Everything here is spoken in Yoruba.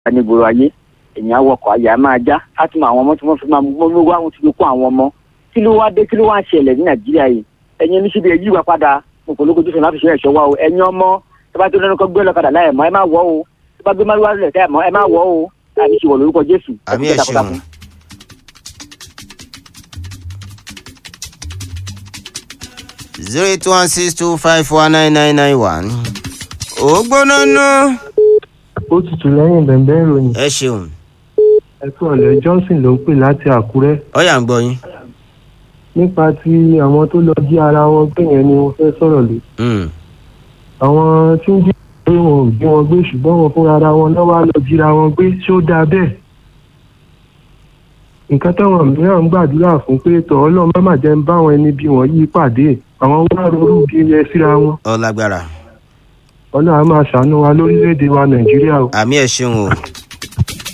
ní ìgboro ayé èèyàn awọkọ̀ ayé a máa já á tún àwọn ọmọ tí wọ́n fi máa mú mú wá wọn ti fi kó àwọn ọmọ kí ló wá dé kí ló wá ń ṣẹlẹ̀ ní nàìjíríà yìí ẹ̀yin oníṣẹ́bí ẹ̀ yíwa padà mo kò lóko tó sọ̀rọ̀ láti ṣe ẹ̀ṣọ́ wa o ẹ̀yin ọmọ tó bá tó lẹ́nu kọ́ gbé lọ́kadà láì mọ́ ẹ má wọ̀ o tó bá gbé má wá lẹ̀ tẹ́ ẹ̀ mọ́ ẹ má wọ̀ o láti ṣe wọ̀ lórúkọ jésù àmì ẹ̀ ṣeun. zero eight one six two five four nine nine nine one. ó gbóná ná. ó tutù lẹ́yìn bẹ̀m̀bẹ́ ìròyìn ẹ ṣeun ẹ̀kú ọ̀lẹ́ johnson ló ń pè láti àkúrẹ́ ọyà ń gbọ́ yín. nípa ti àwọn tó lọ jí ara wọn gbé yẹn ni wọ́n fẹ́ sọ̀rọ̀ lé Mm. àwọn tí ń jí pé wọn ò jí wọn gbé ṣùgbọ́n wọn fúnra ara wọn náà wá lọ jíra wọn gbé ṣó dáa bẹ́ẹ̀ nǹkan táwọn mìíràn ń gbàdúrà fún pé tọ́ ọlọ́run má má jẹ́ ń bá àwọn ẹni bí wọ́n yí pàdé àwọn wá ronú bí ẹ síra wọn ọ lágbára ọlọ́run á máa ṣàánú wa lórílẹ̀‐èdè wa nàìjíríà o. àmì ẹ̀ ṣeun o.